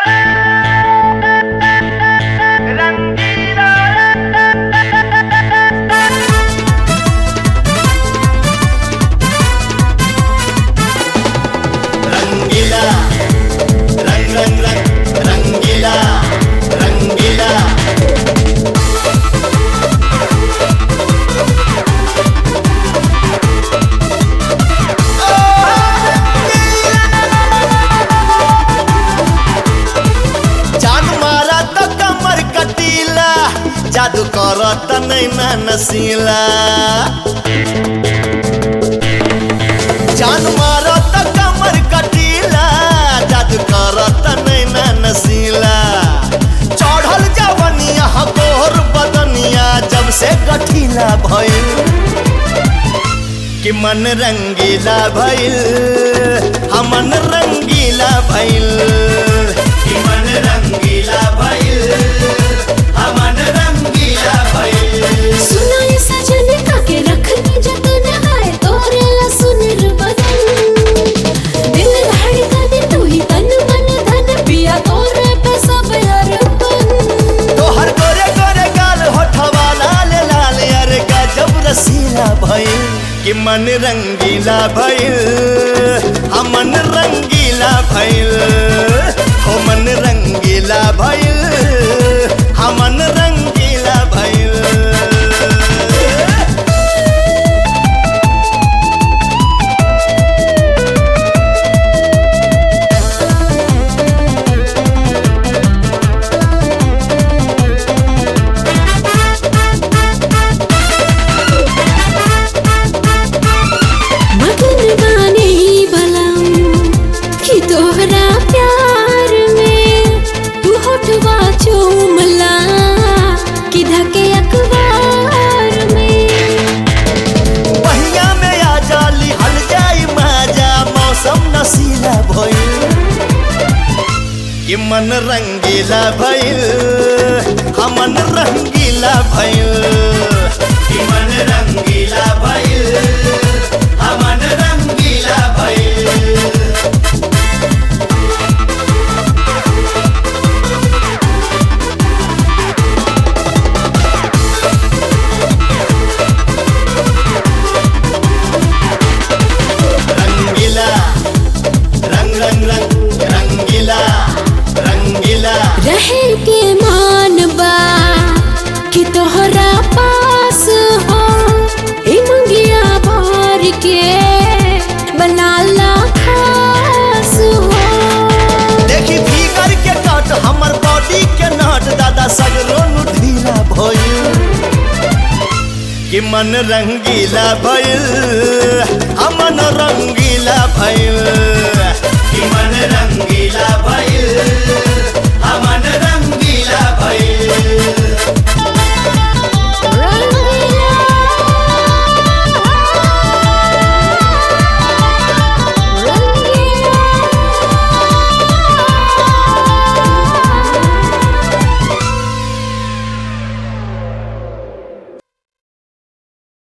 रंगीला रंग रंग रंग रंगीला रंगीला जान मारा त कमर कटीला जादू करत नैना नसीला जान मारा त कमर कटीला जादू करत नैना नसीला चढ़ल जवनिया गोर बदनिया जब से गठीला भइल कि मन रंगीला भइल हमन रंगीला भइल कि मन रंगीला भइल हमन रंगीला भइल सुना ये सजन काके रखनी जतन आए तोरे ला सुनर बदन दिल धड़कन तू ही तन मन धन पिया तोरे पे सब अरपन तोहर गोरे गोरे गाल होठवा लाल लाल अरे गजब रसीला भइल कि मन रंगीला भइल हमन रंगीला भइल हो मन रंगीला भइल हमन रंगीला भइल मगन बाने बलम कि तोहरा प्यार में तू होठवा चूमला कि धके अखबार में पहिया में आ जाली हल जाई माजा मौसम नशीला भइल कि मन रंगीला भइल हमन रंगीला भइल कि मन रंगीला भइल हमन रंगीला भइल रंगीला रंग रंग रंग रंगीला रंगीला रहे के मान बा कि तोहरा पास हो ए मंगिया भर के बनाला खास हो देखी फिगर के कट हमर बॉडी के नट दादा सगरो नु ढीला भइल कि मन रंगीला भइल हमन रंगीला भइल कि मन रंगीला